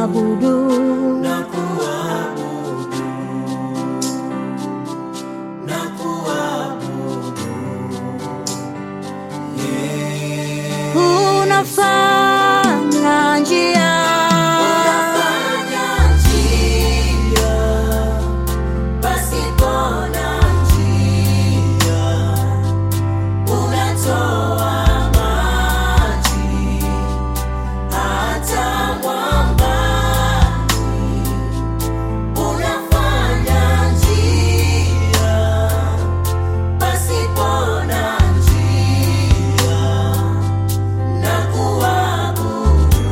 kuabudu na kuabudu na kuabudu unafanya njia Unafanya njia pasipo na njia, unatoa maji hata mwambani. Unafanya njia pasipo na njia na kuabudu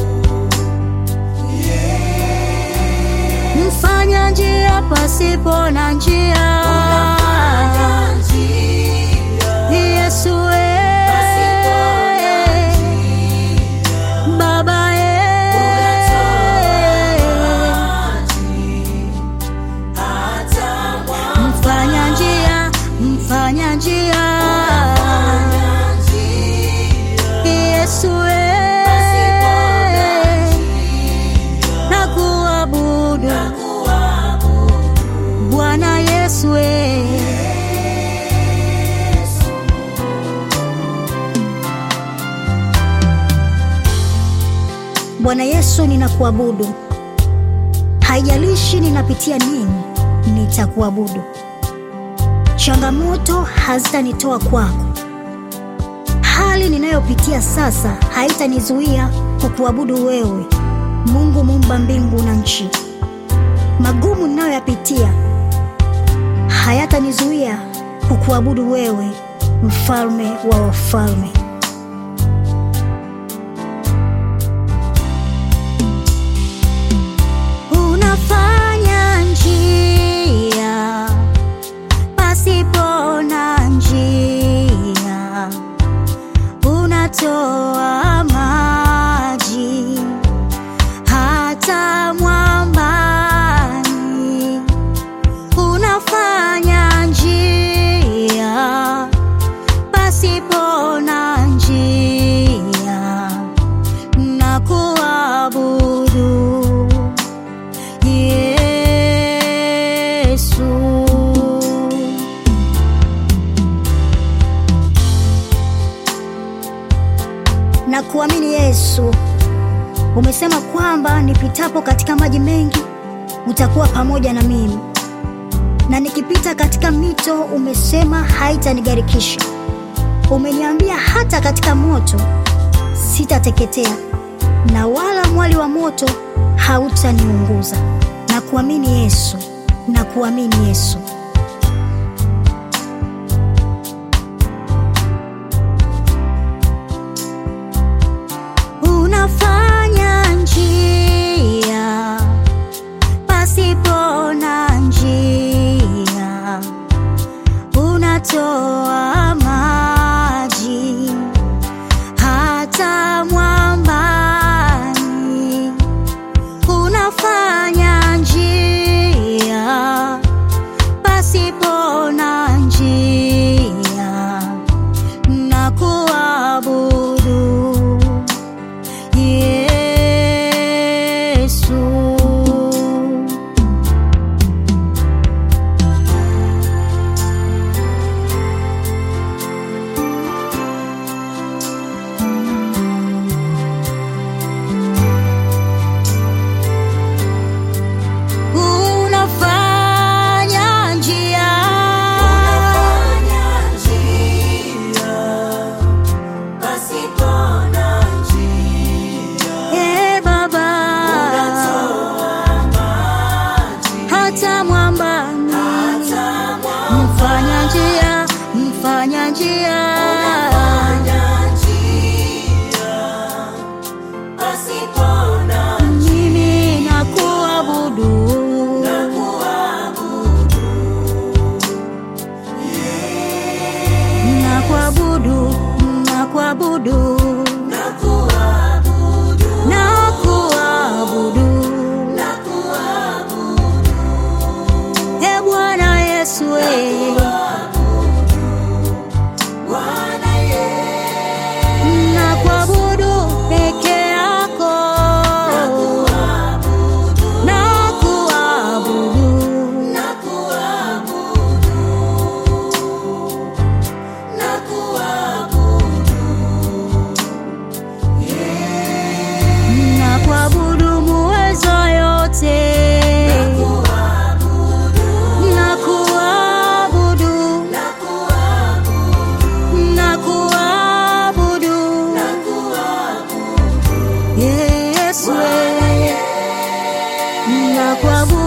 mfanya njia pasipo na njia Unafanya njia Yesu pasipo na eh, njia, Baba unatoa eh, maji hata mwamba. mfanya njia mfanya njia Unafanya njia Yesu pasipo na eh, njia na kuabudu na kuabudu Bwana Yesu eh. Bwana Yesu, ninakuabudu. Haijalishi ninapitia nini, nitakuabudu. Changamoto hazitanitoa kwako. Hali ninayopitia sasa haitanizuia kukuabudu wewe, Mungu muumba mbingu na nchi. Magumu ninayoyapitia hayatanizuia kukuabudu wewe, mfalme wa wafalme. Unafanya njia pasipo na njia, unatoa maji hata mwambani, unafanya njia pasipo na njia na kuabudu Yesu. Na kuamini Yesu, umesema kwamba nipitapo katika maji mengi utakuwa pamoja na mimi, na nikipita katika mito umesema haitanigarikisha. Umeniambia hata katika moto sitateketea, na wala mwali wa moto hautaniunguza. Na kuamini Yesu, na kuamini Yesu. Unafanya njia pasipo na njia, unatoa maji hata mwambani, unafanya njia kuabudu